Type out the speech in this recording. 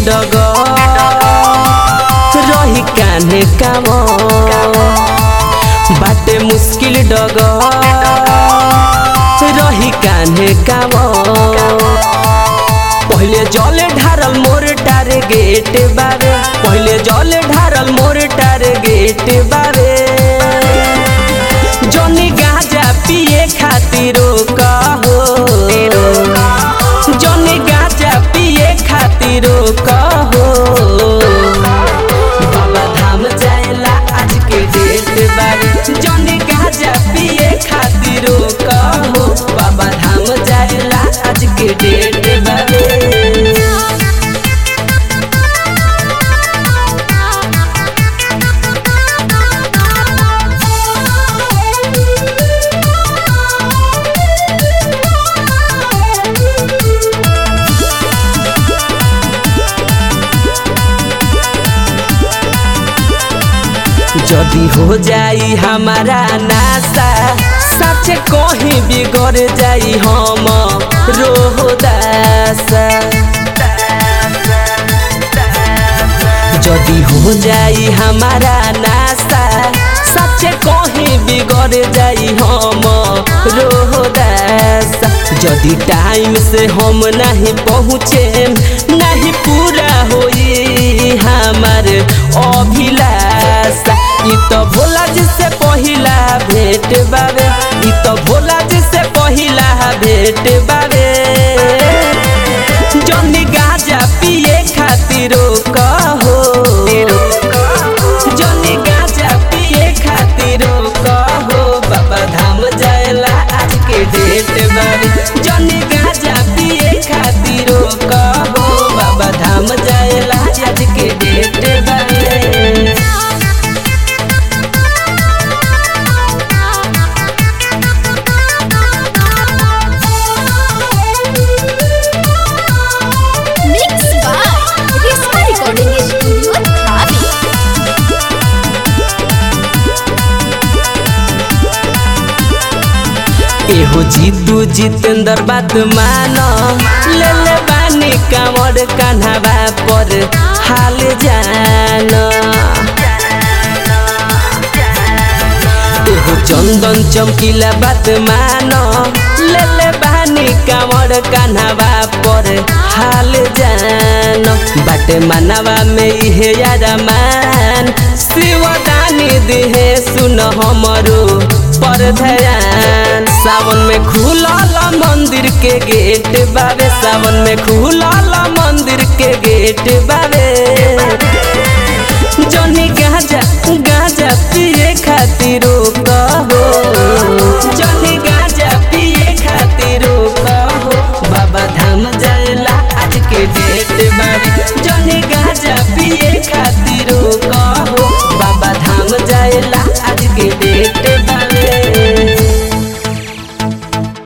डग रही कान्हे काम बाटे मुश्किल डग रही कान्हे काम पहिले जले ढारल मोर टारगेट बारे पहिले जले ढारल मोर टारगेट बारे जनी गाजा पिए खातिर कहो जनी गाजा पिए खातिर कहो बाबा धाम जाएला आज के डेट बारे जनी गाजा पिए खातिर कहो बाबा धाम जाएला आज के डेट बारे जदी हो जाई हमारा नासा सच कहीं बिगड़ जाई हम रोहदासा जदी हो जाई हमारा नासा सच कहीं बिगड़ जाई हम रोहदासा जदी टाइम से हम नहीं पहुँचे नहीं पूरा होई हमार अभिलाषा इ तो भोला जी से पहिला भेट बाबे इ तो भोला जी से पहिला भेट बाबे जनी गाजा पिए खातिर कहो जनी गाजा पिए खातिर कहो बाबा धाम जाएला आज के डेट बाबे जनी गाजा पिए खातिर कहो बाबा धाम जाएला आज के डेट बाबे Mixed by Risma Recording Studio, Dhabi. एहो जीतू जितेंद्र बात मान ले ले बानी कामर कान्हावा पर हाल जान एहो चंदन चमकीला बात मान ले ले बानी कामर कान्हावा पर हाल जान बाटे मानवा में इहे यारा मान शिवदानी दिहे सुन हमरो पर ध्यान सावन में खुलल मंदिर के गेट बाबे सावन में खुलल मंदिर के गेट बाबे